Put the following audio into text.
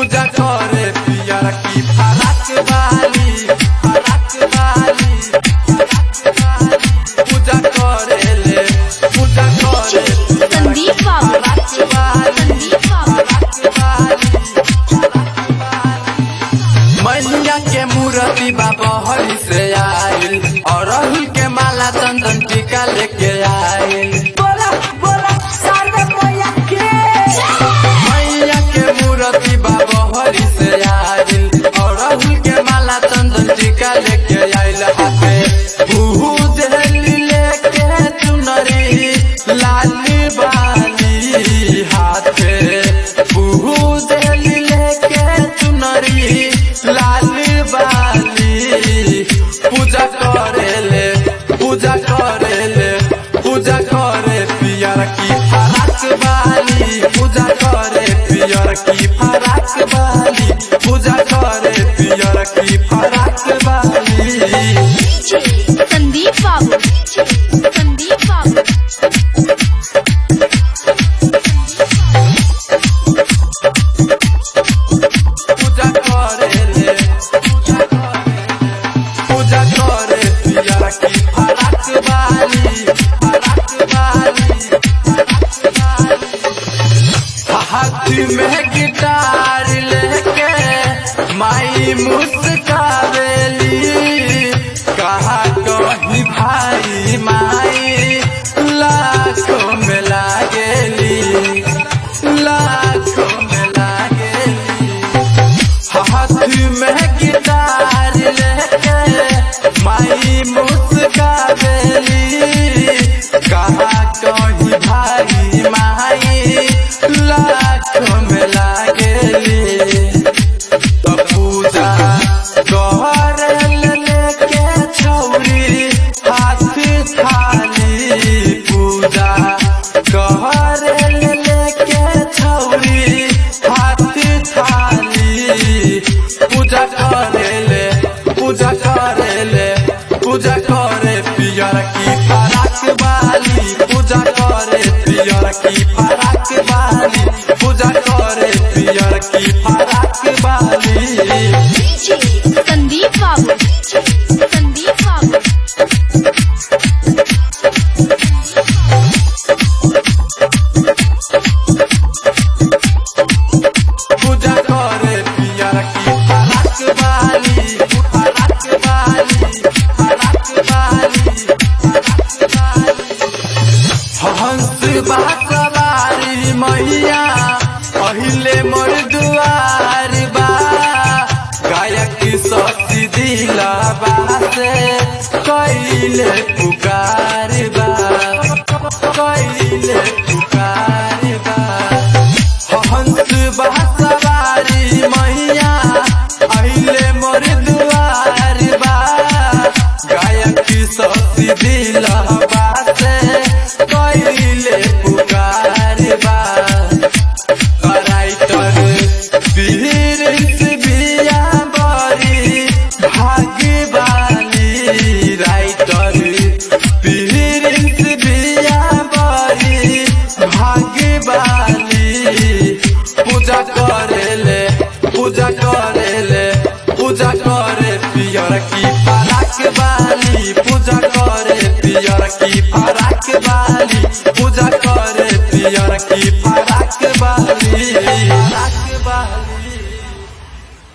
पूजा करे पियर की फरक वाली फरक वाली फरक वाली पूजा करे ले पूजा करे संदीप बाबू फरक वाली संदीप बाबू फरक वाली मैया के मूर्ति बाबा हरि से आयल और राहुल के माला चंदन टीका लेके आयल बोला बोला सारे मैया के मैया के मूर्ति बाबा हरि से आयल और राहुल के माला चंदन टीका लेके आयल हाथे भूज लेके चुनरी लाली बाली हाथे भूज लेके चुनरी लाली बाली पूजा करेले पूजा करेले पूजा करे पियर की फरक बाली पूजा करे पियर की फरक बाली पूजा करे पियर की फरक बाली संदीप बाबू संदीप बाबू पूजा करेले पूजा करे पूजा करे पियर की फरक बाली फरक बाली फरक बाली हाथ में गिटार लेके माई मुस्कावेली कहा कहीं भाई माई लाखों में लागेली लाखों में लागेली हाथ में गिटार लेके माई मुस्कावेली कहा कहीं भाई माई लाखों में लागेली तो पूजा कर लेके छौरी हाथ थाली पूजा कर लेके छौरी हाथ थाली पूजा करेले पूजा करेले पूजा करे पियर की फरक वाली पूजा करे पियर की फरक वाली पूजा करे पियर की फरक वाली संदीप बाबू संदीप बाबू पूजा करे पियर की फरक वाली फरक वाली फरक वाली फरक वाली हंस बासवारी मैया पहिले मोर दुआर बा गायक सती दिला बासे कैले पुकार बा कैले पुकार बा हंस बासवारी मैया अहिले मोर दुआर बा गायक सती दिला बासे कैले पुकार बा राइटर पीरिस बिया बरी भागवाली राइटर पीरिस बिया बरी भागवाली पूजा करेले पूजा करेले पूजा करे पियर की फरक वाली पूजा करे पियर की फरक वाली पूजा करे पियर की फरक वाली फरक वाली